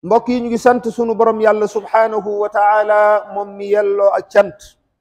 mbokk yi ñu ngi sant sunu borom yàlla subhaanahu wa taala moom mi yelloo ak cant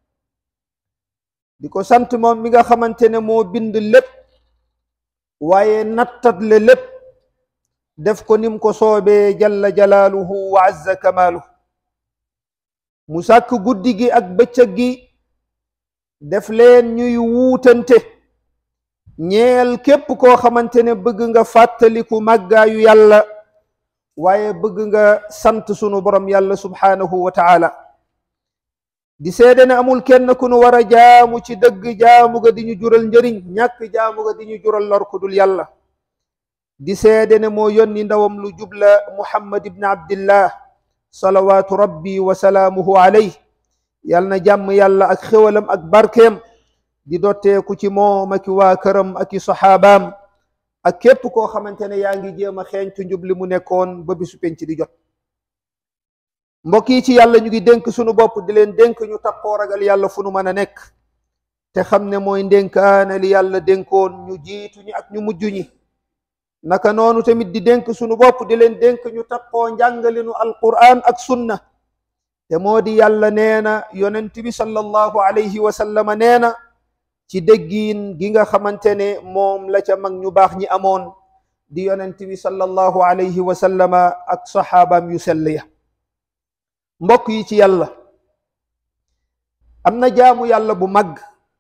di ko sant moom mi nga xamante ne moo bind lépp waaye nattat le lépp def ko nim ko soobee jalla jalaaluhu wa azza kamaaluhu mu sàkk guddi gi ak bëccëg gi def leen ñuy wuutante ñeel képp koo xamante ne bëgg nga fàttaliku màggaayu yàlla waaye bëgg nga sant sunu borom yàlla subhaanahu wa taala di seede ne amul kenn ku nu war a jaamu ci dëgg jaamu ga di ñu jural njëriñ ñàkk jaamu ga di ñu jural lor ku dul yàlla di seede ne moo yónni ndawam lu jubla muhammad ibn abdillah salawaatu rabbi wa salaamuhu alayh yal na jàmm yàlla ak xéwalam ak barkeem di dotteeku ci moom aki waa këram aki saxaabaam ak képp koo xamante ne yaa ngi jéem a xeeñtu njub li mu nekkoon ba bisu penc di jot mbokk yi ci yàlla ñu ngi dénk sunu bopp di leen dénk ñu takkoo ragal yàlla fu nu mën a nekk te xam ne mooy ndénkaane li yàlla dénkoon ñu jiitu ñi ak ñu mujj ñi naka noonu tamit di dénk sunu bopp di leen dénk ñu takkoo njàngalinu alquran ak sunna te moo di yàlla nee na yonent bi sallallahu alayhi wa sallama nee na ci déggiin gi nga xamante ne moom la ca mag ñu baax ñi amoon di yonent bi sallallahu alayhi wa sallama ak saxaabaam yu sell ya mbokk yi ci yàlla am na jaamu yàlla bu mag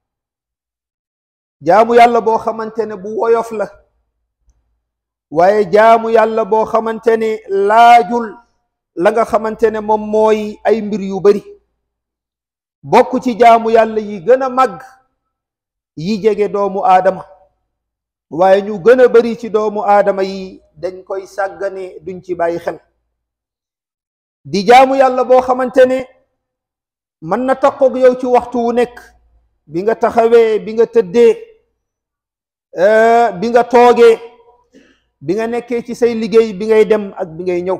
jaamu yàlla boo xamante ne bu woyof la waaye jaamu yàlla boo xamante ne laajul la nga xamante ne moom mooy ay mbir yu bari bokk ci jaamu yàlla yi gën a mag yi jege doomu aadama waaye ñu gën a bari ci doomu aadama yi dañ koy sàggane duñ ci bàyyi xel di jaamu yàlla boo xamante ne mën na takkoog yow ci waxtu wu nekk bi nga taxawee bi nga tëddee bi nga toogee bi nga nekkee ci say liggéey bi ngay dem ak bi ngay ñëw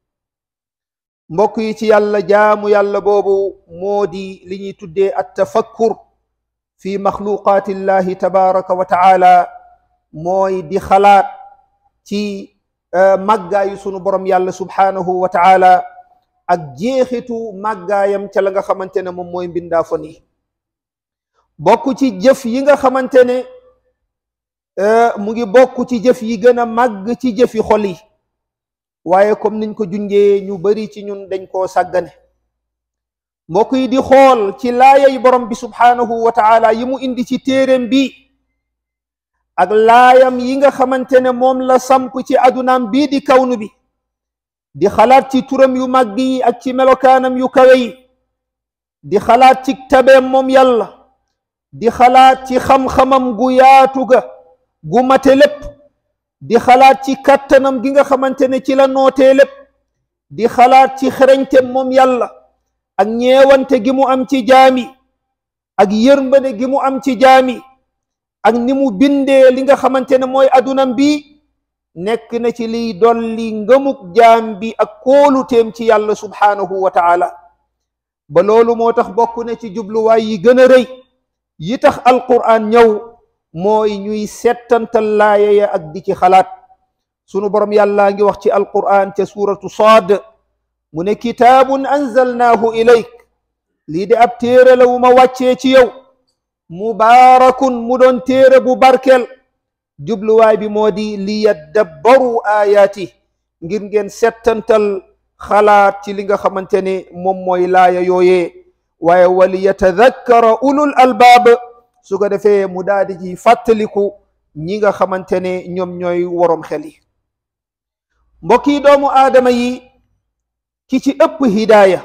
mbokk yi ci yàlla jaamu yàlla boobu moo di li ñuy tuddee at tafakkur fi maxluqaati llahi tabaraka wa taala mooy di xalaat ci màggaayu sunu borom yàlla subhaanahu wa taala ak jeexitu màggaayam ca la nga xamante ne moom mooy mbindaafon yi bokk ci jëf yi nga xamante ne mu ngi bokk ci jëf yi gën a màgg ci jëfi xol yi waaye comme niñ ko junjee ñu bari ci ñun dañ koo sàggane mbokk yi di xool ci laayay borom bi subhaanahu wa taala yi mu indi ci téeréem bi ak laayam yi nga xamante ne moom la samp ci adunaam bii di kawnu bi di xalaat ci turam yu màgg yi ak ci melokaanam yu kawe yi di xalaat ci tabeem moom yàlla di xalaat ci xam-xamam gu yaatu ga gu mate lépp di xalaat ci kattanam gi nga xamante ne ci la nootee lépp di xalaat ci xereñteem moom yàlla ak ñeewante gi mu am ci jaami ak yërmande gi mu am ci jaami ak ni mu bindee li nga xamante ne mooy adunam bi nekk na ci liy dolli ngëmuk jaam bi ak kóoluteem ci yàlla subhaanahu wa taala ba loolu moo tax bokk na ci jubluwaay yi gën a rëy yi tax alquran ñëw mooy ñuy settantal laaya ya ak di ci xalaat sunu borom yàlla ngi wax ci alquran ca suuratu saad mu ne kitaabun anzalnaahu ilayk lii de ab téere la wu ma wàccee ci yow mubaarakun mu doon téere bu barkel jubluwaay bi moo di li yaddabbaru aayaati ngir ngeen settantal xalaat ci li nga xamante ne moom mooy laaya yooyee waaye wali yatadakkara ulul albaab su ko defee mu daal di ci fàttaliku ñi nga xamante ne ñoom ñooy worom xel yi mbokk yi doomu aadama yi ki ci ëpp hidaaya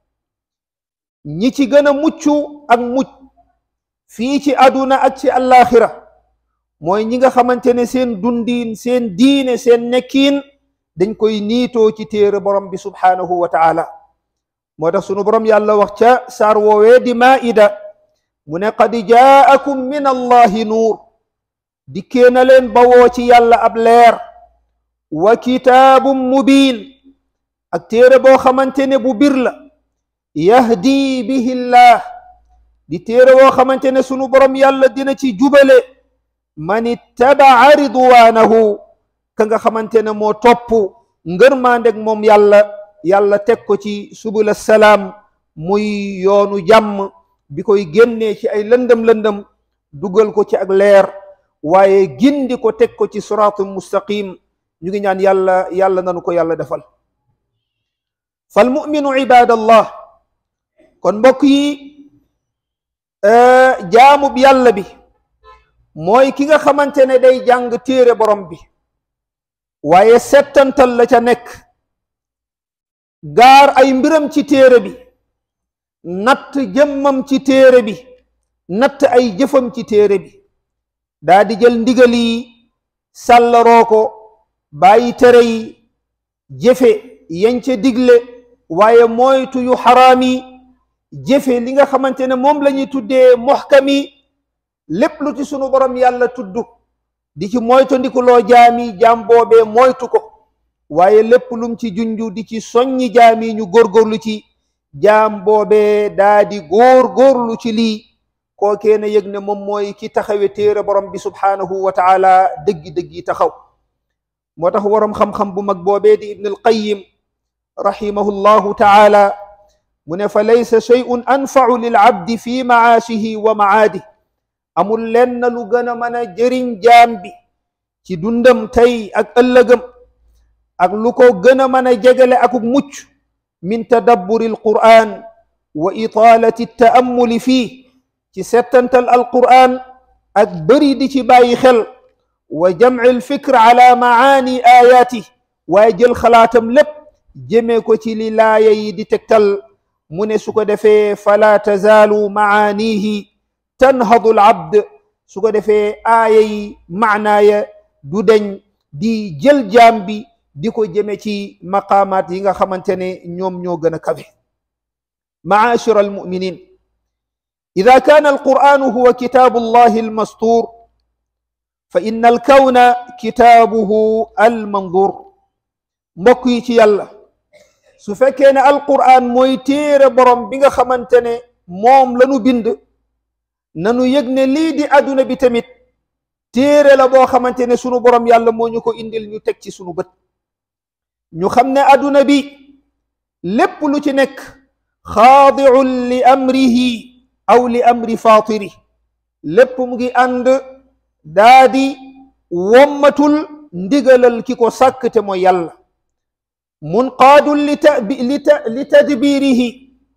ñi ci gën a mucc ak mucc fii ci aduna ak ci àllaaxira mooy ñi nga xamante ne seen dundiin seen diine seen nekkiin dañ koy niitoo ci téere borom bi subhaanahu wa taala moo tax sunu borom yàlla wax ca saar woowee di maida mu ne qad jaakum min allahi nuur dikkee na leen bawoo ci yàlla ab leer wa kitaabum mubiin ak téere boo xamante ne bu bir la yahdi bihi llah di téere boo xamante ne sunu borom yàlla dina ci jubale man ittabaa ridwaanahu ka nga xamante ne moo topp ngërmaandeg moom yàlla yàlla teg ko ci subul salaam muy yoonu jàmm bi koy génnee ci ay lëndëm lëndëm dugal ko ci ak leer waaye gindi ko teg ko ci siraatul mustaqim ñu ngi ñaan yàlla yàlla nanu ko yàlla defal fal muminu ibadallah kon mbokk yi jaamub yàlla bi mooy ki nga xamante ne day jàng téere borom bi waaye settantal la ca nekk gaar ay mbiram ci téere bi natt jëmmam ci téere bi natt ay jëfam ci téere bi daa di jël ndigal yi sàllaroo ko bàyyi tere yi jëfe yañ ca digle waaye moytu yu xaraam yi jëfe li nga xamante ne moom la ñuy tuddee moxkam yi lépp lu ci sunu borom yàlla tudd di ci moytu ndikuloo jaami jaam boobee moytu ko waaye lépp lum ci junju di ci soññi jaami ñu góorgóorlu ci jaam boobee daa di góor-góorlu ci lii kookee na yëg ne moom mooy ki taxawe téere borom bi subhaanahu wa taala dëggi-dëggi taxaw moo tax waroom xam-xam bu mag boobee di ibn alqayim rahimahu llahu taala mu ne fa laysa shay'un anfau lil abdi fi maashihi wa maadi amul lenn lu gën a mën a jëriñ jaam bi ci dundam tey ak ëllëgam ak lu ko gën a mën a jegale akuk mucc min tadabburi alquran wa itaalati taamuli fii ci settantal alquran ak bëri di ci bàyyi xel wa jamci alfikr ala maani ayaati waaye jël xalaatam lépp jëmee ko ci li laaya yi di tegtal mu ne su ko defee fala tazaalu maanihi tanhadu al abd su ko defee aaya yi maanaaya du deñ di jël jaam bi di ko jëme ci maqaamaat yi nga xamante ne ñoom ñoo gën a kawe maashira almuminin ida kaana alquranu huwa kitaabu allahi almastur fa inna alkawna kitaabuhu almandur mbokk yi ci yàlla su fekkee ne alquran mooy téere borom bi nga xamante ne moom lanu bind nanu yëg ne lii di adduna bi tamit téere la boo xamante ne sunu borom yàlla moo ñu ko indil ñu teg ci sunu bët ñu xam ne adduna bi lépp lu ci nekk xaadiun li amrihi aw li amri fatiri lépp mu ngi ànd daa di wommatul ndigalal ki ko sàkk te mooy yàlla munqaadun li ta li ta li tadbirihi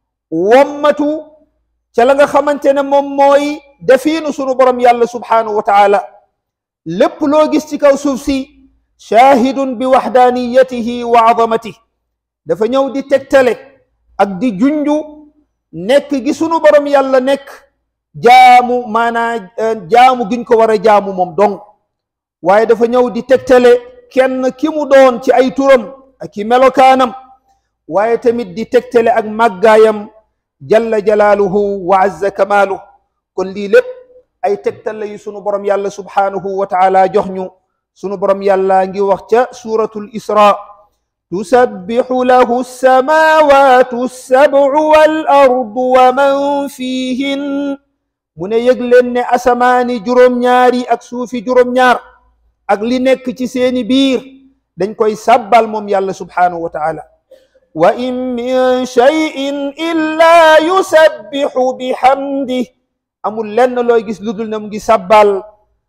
wommatu ca la nga xamante ne moom mooy defiinu sunu borom yàlla subhaanahu wa taala lépp loo gis ci kaw suuf si shaahidun bi waxdaaniyatihi wa azamatihi dafa ñëw di tegtale ak di junju nekk gi sunu borom yàlla nekk jaamu maanaa jaamu giñ ko war a jaamu moom dong waaye dafa ñëw di tegtale kenn ki mu doon ci ay turam ak i melokaanam waaye tamit di tegtale ak màggaayam jalla jalaaluhu wa azza kamaaluhu kon lii lépp ay tegtal la yu sunu borom yàlla subhaanahu wa taala jox ñu sunu borom yàlla ngi wax ca suuratul isra tusabbihu lahu samaawaatu sab'u wal ardu wa man fiihin mu ne yëg leen ne asamaani juróom-ñaari ak suufi juróom-ñaar ak li nekk ci seeni biir dañ koy sabbal moom yàlla subhaanahu wa taala wa in min cheyin illa yusabbihu bihamdih amul lenn looy gis lu dul ne mu ngi sabbal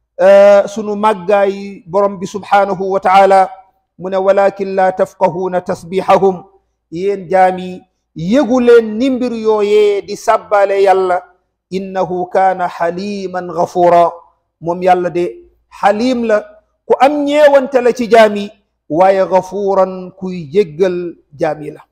sunu màggaay borom bi subhaanahu wa taala mu ne walakin la tafqahuuna tasbihahum yéen jaami yëgu leen ni mbir yooyee di sabbale yàlla innahu kaana xaliman gafura moom yàlla de xalim la ku am ñeewante la ci jaami waaye gafuran kuy jéggal jaami la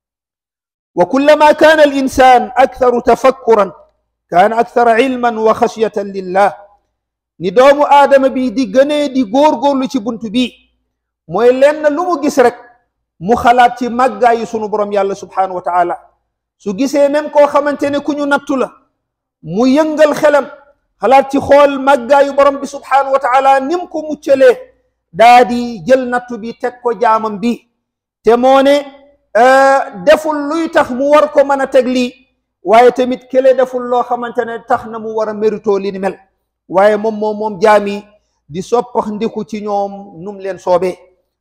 wa kullama kaana al insan aktharu tafakkuran kaana akthara ilman wa xashyatan lillah ni doomu aadama bi di gënee di góorgóorlu ci buntu bi mooy lenn lu mu gis rek mu xalaat ci màggaayu sunu borom yàlla subhanahu wa taala su gisee même koo xamante ne ku ñu nattu la mu yëngal xelam xalaat ci xool màggaayu borom bi subhanahu wa taala nim ko muccalee daa di jël nattu bi teg ko jaamam bi te moo ne deful luy tax mu war ko mën a teg lii waaye tamit kële deful loo xamante ne tax na mu war a mérito li ni mel waaye moom moom moom jaami di soppax ndiku ci ñoom num leen soobee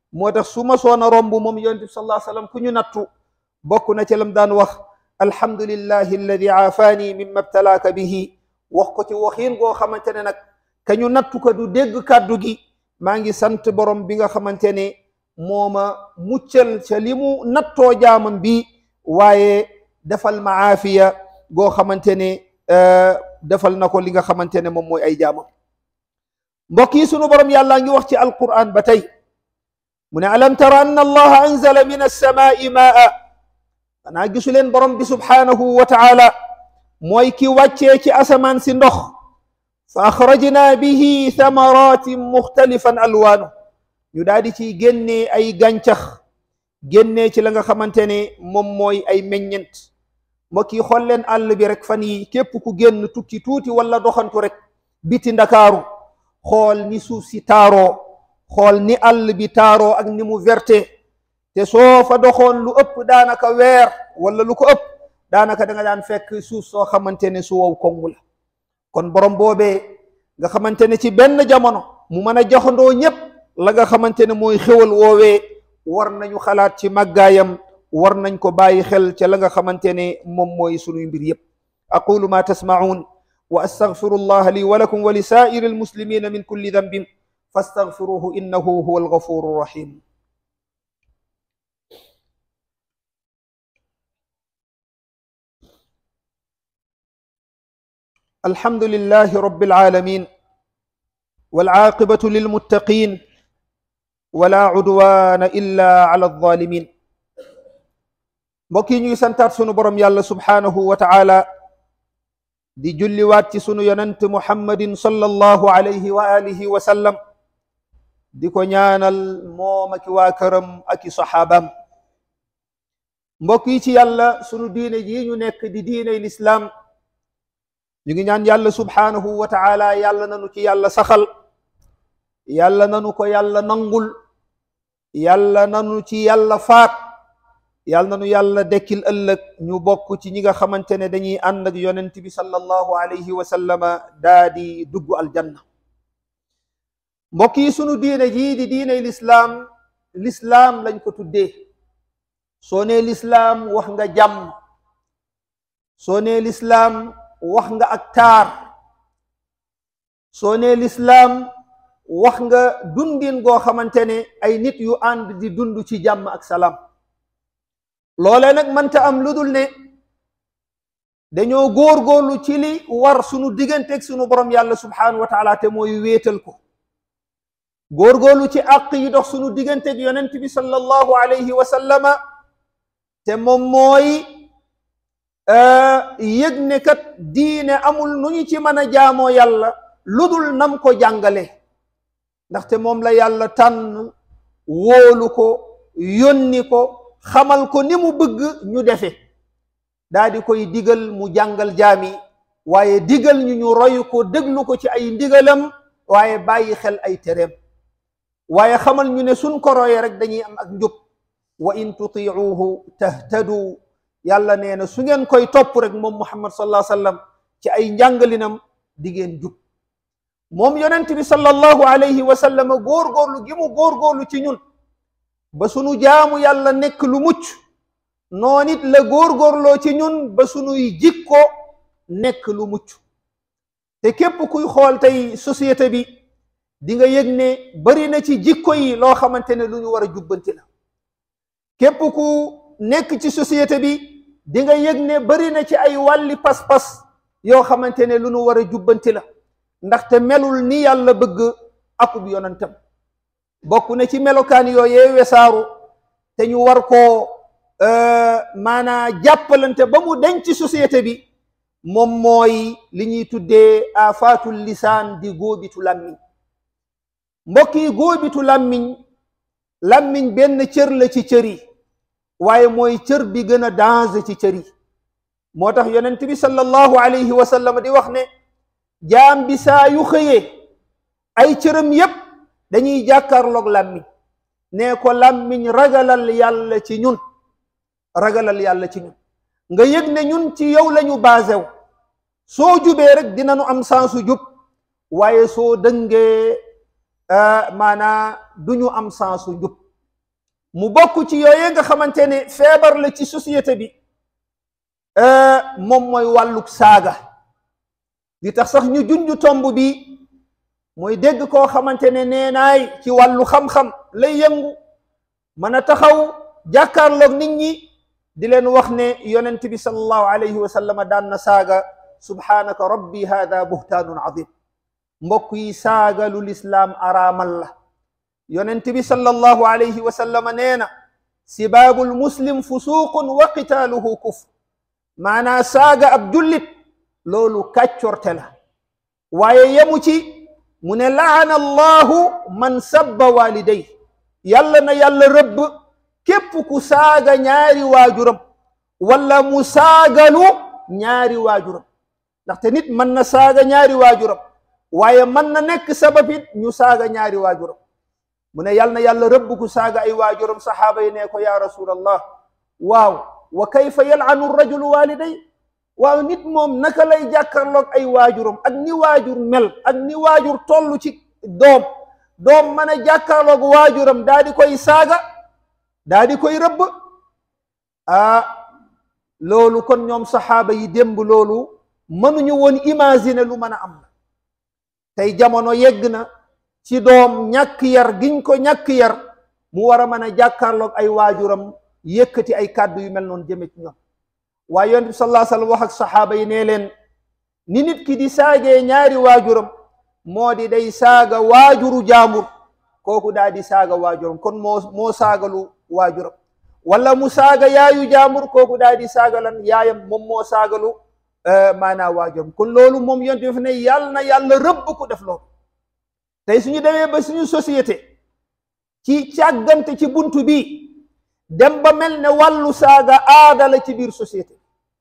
moo tax su ma soona romb moom yonent bi sallallahu alayhi wasallam ku ñu nattu bokk na ci lam daan wax alhamdulillahi alladi aafaani mimma btalaaka bihi wax ko ci waxiin goo xamante ne nag ka ñu nattu ko du dégg kàddu gi maa ngi sant borom bi nga xamante ne mooma muccal ca li mu nattoo jaamam bi waaye defal ma aafiya goo xamante ne defal na ko li nga xamante ne moom mooy ay jaamam mbokk yi sunu borom yàlla ngi wax ci alquran ba tey mu ne alam tara anna allaha anzala min alsamaai maa xanaa gisu leen borom bi subhaanahu wa taala mooy ki wàccee ci asamaan si ndox fa axrajna bihi thamaratin muxtalifan alwaanu ñu daal di ciy génnee ay gàncax génnee ci la nga xamante ne moom mooy ay meññent mbokk yi xool leen àll bi rek fan yi képp ku génn tukki tuuti wala doxantu rek biti ndakaaru xool ni suuf si taaroo xool ni àll bi taaroo ak ni mu verte te soo fa doxoon lu ëpp daanaka weer wala lu ko ëpp daanaka da nga daan fekk suuf soo xamante ne su wow kongu la kon borom boobee nga xamante ne ci benn jamono mu mën a joxandoo ñépp la nga xamante ne mooy xéwal woowee war nañu xalaat ci màggaayam war nañ ko bàyyi xel ca la nga xamante ne moom mooy sunuy mbir yépp aqulu ma tasmacuun wa astaghfiru allah li wa lakum wa li saa'iri almuslimina min kulli dambin fastaghfiruhu innahu huwa alghafuru rahim الحمد لله رب العالمين والعاقبة للمتقين ولا عدوان إلا على الظالمين mbokk yi ñuy santaat sunu borom yàlla subhaanahu wa taala di julliwaat ci sunu yonent muhammadin sallallahu alayhi wa alihi wa sallam di ko ñaanal moom aki waa këram aki saxaabaam mbokk yi ci yàlla sunu diine ji ñu nekk di diiney lislaam ñu ngi ñaan yàlla subhaanahu wa taala yàlla nanu ci yàlla saxal yàlla nanu ko yàlla nangul yàlla nanu ci yàlla faat yàlla nanu yàlla dekkil ëllëg ñu bokk ci ñi nga xamante ne dañuy ànd ak yonent bi sallallahu alayhi wa sallama daa di dugg aljanna mbokk yi sunu diine jii di diiney lislaam lislaam lañ ko tuddee soo nee lislaam wax nga jàmm soo nee lislaam wax nga ak taar soo nee lislaam wax nga dundin goo xamante ne ay nit yu ànd di dund ci jàmm ak salaam loolee nag mënta am lu dul ne dañoo góorgóorlu ci li war sunu digganteeg sunu borom yàlla subhaanahu wa taala te mooy wéetal ko góorgóorlu ci àq yi dox sunu digganteeg yonent bi sallallahu alayhi wa sallama te moom mooy yëg ne kat diine amul nu ñu ci mën a jaamoo yàlla lu dul nam ko jàngale ndaxte moom la yàlla tànn wóolu ko yónni ko xamal ko ni mu bëgg ñu defe daa di koy digal mu jàngal jaami waaye digal ñu ñu roy ko déglu ko ci ay ndigalam waaye bàyyi xel ay tereem waaye xamal ñu ne suñ ko royee rek dañuy am ak njub wa in tutiuhu tahtadu yàlla nee na su ngeen koy topp rek moom muhammad sallallahu alayhi wasallam ci ay njàngalinam di ngeen jub moom yonent bi sallallahu alayhi wa sallam góorgóorlu gi mu góorgóorlu ci ñun ba sunu jaamu yàlla nekk lu mucc noon it la góorgóorloo ci ñun ba sunuy jikko nekk lu mucc te képp kuy xool tey société bi di nga yëg ne bari na ci jikko yi loo xamante ne lu ñu war a jubbanti la képp ku nekk ci société bi di nga yëg ne bari na ci ay wàlli pas-pas yoo xamante ne lu ñu war a jubbanti la ndaxte melul ni yàlla bëgg akub yonentam bokk na ci melokaan yooyee wesaaru te ñu war koo maanaa jàppalante ba mu denc ci société bi moom mooy li ñuy tuddee afaatul lisaan di góobitu làmmiñ mbokk yi góobitu làmmiñ làmmiñ benn cër la ci cër yi waaye mooy cër bi gën a danger ci cër yi moo tax yonent bi sallallahu alayhi wa sallam di wax ne jaam bi saa yu xëyee ay cëram yépp dañuy jàkkaarloog làmmiñ nee ko làmmiñ ragalal yàlla ci ñun ragalal yàlla ci ñun nga yëg ne ñun ci yow lañu basé wu soo jubee rek dinañu am sansu jub waaye soo dëngee maanaa du ñu am sansu jub mu bokk ci yooye nga xamante ne feebar la ci société bi moom mooy wàlluk saaga li tax sax ñu junj tomb bi mooy dégg koo xamante ne nee naay ci wàllu xam-xam lay yëngu mën a taxaw jàkkaarloog nit ñi di leen wax ne yonent bi sallallahu alayhi wa sallam daan na saaga subhaanaka rabbi hada buhtaanun azim mbokk yi saaga lu lislaam araamal la yonent bi sallallahu alayhi wa sallam nee na sibaabul muslim fusuuqun wa qitaaluhu kufr maanaa saaga ab jullit loolu kàccorte la waaye yemu ci mu ne laana allahu man sabba waliday yàlla na yàlla rëbb képp ku saaga ñaari waajuram wala mu saagalu ñaari waajuram ndaxte nit mën na saaga ñaari waajuram waaye mën na nekk sababit ñu saaga ñaari waajuram mu ne yàlla na yàlla rëbb ku saaga ay waajuram saxaaba yi ne ko ya rasulallah waaw wa kayfa yal'anu rajulu waliday waaw nit moom naka lay jàkkarloog ay waajuram ak ni waajur mel ak ni waajur toll ci doom doom mën a jàkkaarloog waajuram daa di koy saaga daa di koy rëbb ah loolu kon ñoom saxaaba yi démb loolu mënuñu woon imaginer lu mën a am na tey jamono yegg na ci doom ñàkk yar giñ ko ñàkk yar mu war a mën a jàkkaarloog ay waajuram yëkkati ay kàddu yu mel noonu jëme ci ñoom waaye yonent bi sallallahu alayhi wasallam wax ak saxaaba yi ne leen ni nit ki di saagee ñaari waajuram moo di day saaga waajuru jaambur kooku daa di saaga waajuram kon moo moo saagalu waajuram wala mu saaga yaayu jaambur kooku daa di saaga lan yaayam moom moo saagalu maanaa waajuram kon loolu moom yonent bi fi ne yàlla na yàlla rëbb ku def loolu tey suñu demee ba suñu société ci càggante ci buntu bi dem ba mel ne wàllu saaga aada la ci biir société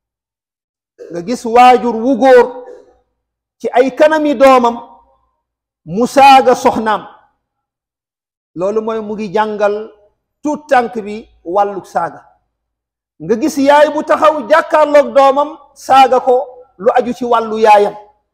nga gis waajur wu góor ci ay kanami doomam mu saaga soxnaam loolu mooy mu ngi jàngal tuut tànk bi wàllu saaga nga gis yaay bu taxaw jàkkaarloog doomam saaga ko lu aju ci wàllu yaayam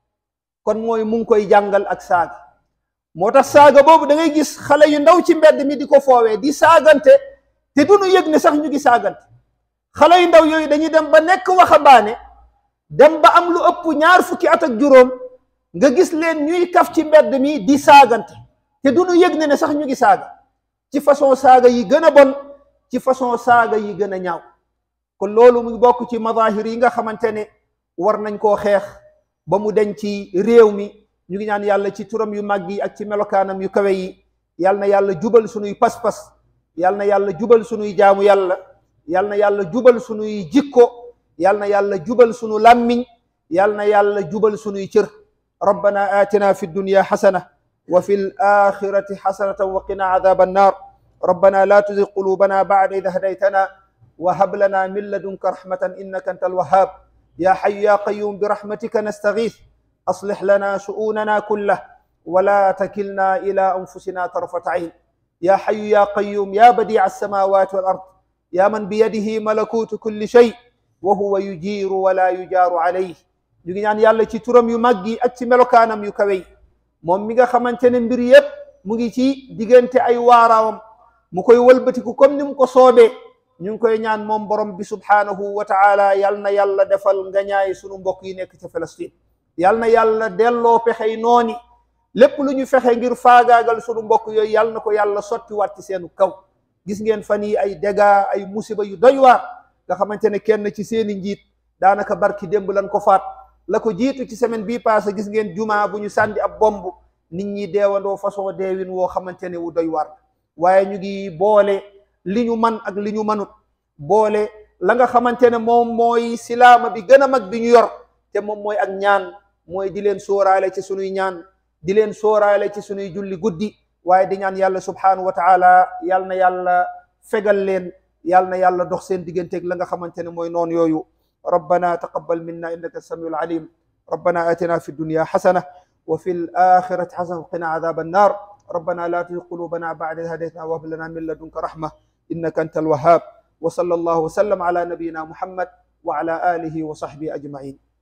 kon mooy mu ngi koy jàngal ak saaga moo tax saaga boobu da ngay gis xale yu ndaw ci mbedd mi di ko foowee di saagante te du ñu yëg ne sax ñu ngi saagante xale yu ndaw yooyu dañuy dem ba nekk waxambaane dem ba am lu ëpp ñaar fukki at ak juróom nga gis leen ñuy kaf ci mbedd mi di saagante te du ñu yëg ne ne sax ñu ngi saaga ci façon saaga yi gën a bon ci façon saaga yi gën a ñaaw kon loolu mu bokk ci mazahir yi nga xamante ne war nañ koo xeex ba mu deñ ci réew mi ñu ngi ñaan yàlla ci turam yu mag yi ak ci melokaanam yu kawe yi yàlla na yàlla jubal sunuy pas-pas yàlla na yàlla jubal sunuy jaamu yàlla yàlla na yàlla jubal sunuy jikko yàlla na yàlla jubal sunu làmmiñ yàlla na yàlla jubal sunuy cër rabbana atina fi dunya xasana wa fi alaxirati xasanatan wa qina adaba annar rabbana la tuzig qulubana bacda id hadaytana wa hab lana min ladunka rahmatan innaka anta alwahhab ya xayu ya qayum birahmatika nastaghith أصلح لنا شؤوننا كله ولا تكلنا إلى أنفسنا طرفة عين يا حي يا قيوم يا بديع السماوات والأرض يا من بيده ملكوت كل شيء وهو يجير ولا يجار عليه ñu ngi ñaan yàlla ci turam yu mag yi ak ci melokaanam yu kawe yi moom mi nga xamante ne mbir yépp mu ngi ci diggante ay waaraawam mu koy wëlbatiku comme ni mu ko soobee ñu ngi koy ñaan moom borom bi subhaanahu wa taala yal na yàlla defal nga ñaay sunu mbokk yi nekk ca Palestine yal na yàlla delloo pexey nooni lépp lu ñu fexe ngir faagaagal sunu mbokk yooyu yal na ko yàlla sottiwaat ci seenu kaw gis ngeen fan yi ay dégâts ay musiba yu doy waar nga xamante ne kenn ci seeni njiit daanaka barki démb lan ko faat la ko jiitu ci semaine bii passé gis ngeen juma bu ñu sànni ab bomb nit ñi deewandoo façon deewin woo xamante ne wu doy waar waaye ñu ngi boole li ñu man ak li ñu manut boole la nga xamante ne moom mooy silaama bi gën a mag bi ñu yor te moom mooy ak ñaan mooy di leen sóoraale ci sunuy ñaan di leen sóoraale ci sunuy julli guddi waaye di ñaan yàlla subhanahu wa taala yal na yàlla fegal leen yal na yàlla dox seen digganteeg la nga xamante ne mooy noonu yooyu rabbana taqabbal minna innaka samiul alim rabbana atina fi dunya xasana wa fi alaxirati xasana wa qina adaba annar rabbana la tuzigh qulubana ba'da idh hadaytana wa hab lana min ladunka rahma innaka anta alwahhab wa sallallahu wa sallam ala nabiyyina muhammad wa ala alihi wa sahbihi ajma'in